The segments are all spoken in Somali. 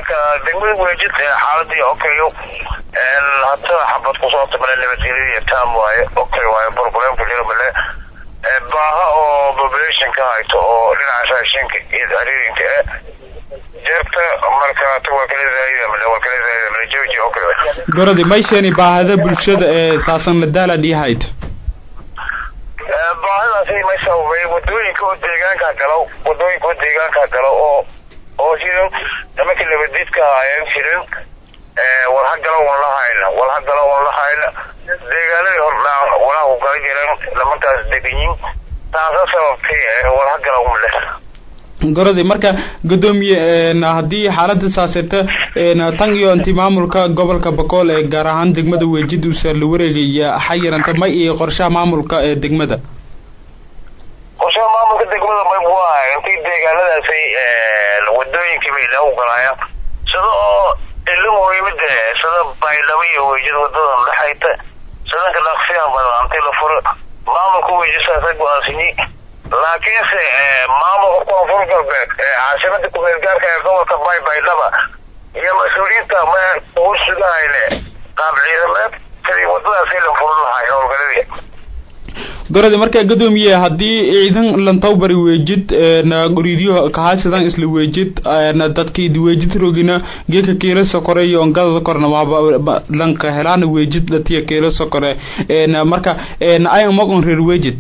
marka degmada weejid xaaladii okayo hata xabad kusoo tabale nabadgelyadii tam waaye okay waaye problemka jiro male baaha oo populationka hayto oo dhinaca raashinka iyo aririnka e jeerta marka ta waa kala zaayida male waa kala zaayida male jooji okay gorodi mayshani baahida bulshada ee saasan la daala dhihayd baahidaasi may sababay wadooyinka oo deegaanka galo wadooyinka oo deegaanka galo oo oo jirin nimanka nabadiidka haayeen jirin war ha galo wan lahayna war ha galo wan lahayna deegaanadii hordhaan walaha ku gala jireen nimankaas deganyin taasa sababtay war ha galo male gorodi marka gudoomiye haddii xaalada saaseta tan iyo inti maamulka gobolka bakool ee gaar ahaan degmada weejid uusa la wareegaya xayiranta may iyo qorshaha maamulka ee degmada qorshaha maamulka degmada may bu ahay intii deegaanadaasi wadooyinkii bay ilaah u galaayaan sida oo ilo muhiimada sida baydhabo iyo weejid wadadan dhexayta sidanka dhaqsiyaha badan intii la furo maamulka weejid saasa go-aansiyi laakiinse maamulka koonfur galbeed caasimada ku-meel gaarka ee gobolka bay baydhaba iyo mas-uuliyiinta ma ugu sugahayne qaab ciidameed sidii wadadaasi la furin lahay howlgaladii gorodi marka gudoomiye haddii ciidan lantawbari weejid goriidyo kahaysadan isla weejid dadkii weejid rogina geeka keela sokore iyo ongadada korna waaba lanka helaana weejid dhatiya keela sokore marka ay mogon reer weejid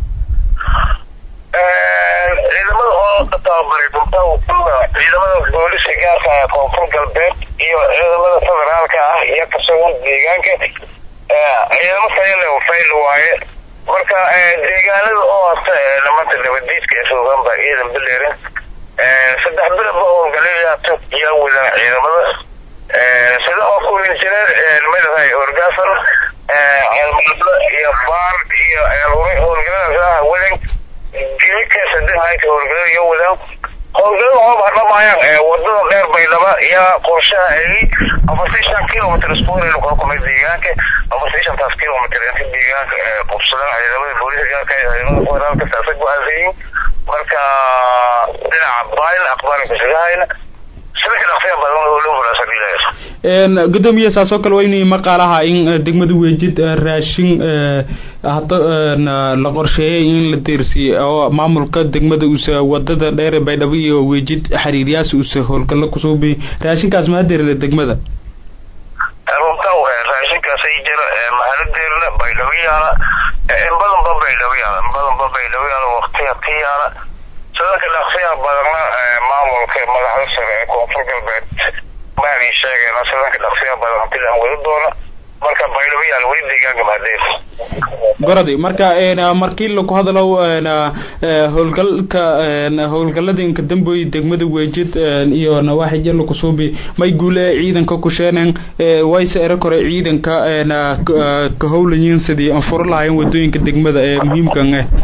ciidamada oo tababaray dunta ciidamada booliska gaarka ah koonfur galbeed iyo ciidamada federaalka ah iyo kasugan deegaanka ciidamo tayale fayl waaye marka deegaanada oo hasta nimanta nabadiidka ee suugan baa ciidan bileerin saddex bilaba howlgalayaata yaa wadaan ciidamada sida oo kulinjineer madahay orgasan ceelmudla iyo baar iyo ceelhuray howlgaladaas ah wadan geeka sadexaanka howlgalada iyo wadaan howlgalada hooba dhamaayaan wadada dheer baydhaba yaa qorshaha ay afartii shan kilomitr iskuwareelu kala kumay deegaanka afartii shantaas kilomitr inta deegaanka qubsadaan ciidamada booliska gaarka ciidamada federaalka saasa go-aansayin marka dhinaca baayl aqbaalan kusigahayna sidaka dhaqsiya badan loo fulaasabiilaysa gudoomiye saasoo kale waa inay maqaalaha in degmada weejid raashin hada la qorsheeyay in la deersiiye oo maamulka degmada usa wadada dheer baydhabo iyo weejid xiriiryaas usa howlgalo kusuubi raashinkaas ma hadeerle degmada runta raashinkaas ay jira mahaladeerna baydhabo yaala in badanba baydhabo yaala in badanba baydhabo yaala waqtiga ka yaala sidanka dhaqsiyaha badanna maamulka madaxda sare ee koonfur galbeed maani sheegeen sidanka dhaqsiyaha badan hanti aan wadi doona marka baydhabo yaal weli deegaanka mahadeer gorodi marka markii laku hadalo howlgalka howlgalada inka damboy degmada weejid iyo nawaaxija lakusuubi may guule ciidanka kusheeneen wayse ero kore ciidanka ka howlayiin sidii aan furo lahayn wadooyinka degmada ee muhiimkan eh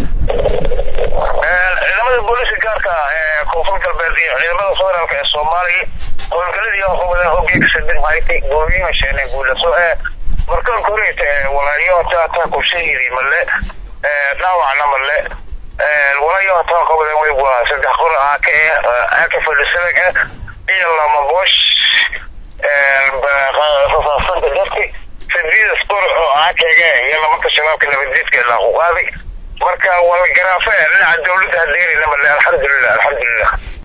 ciidamada booliska gaarka ee koonfur galbeed iyo ciidamada federaalka ee soomaaliya howlgaladii wadaan hogeeka saddex haytay gooyima sheeneen guulaso ee markaan koreyta walaayo taa taa kubshahidi male dhaawacna male walaayo taa qabadeen way waa saddex qor aaka ee aaka fadhisadag ah iyo lama boosh rasaasanta darti sideedas qor oo aakaga iyo lamanka shabaabka nabadiidka ilaa ku qaaday marka waa la garaafe dhinaca dawladda hadeerina male alxamdulilah alxamdulilah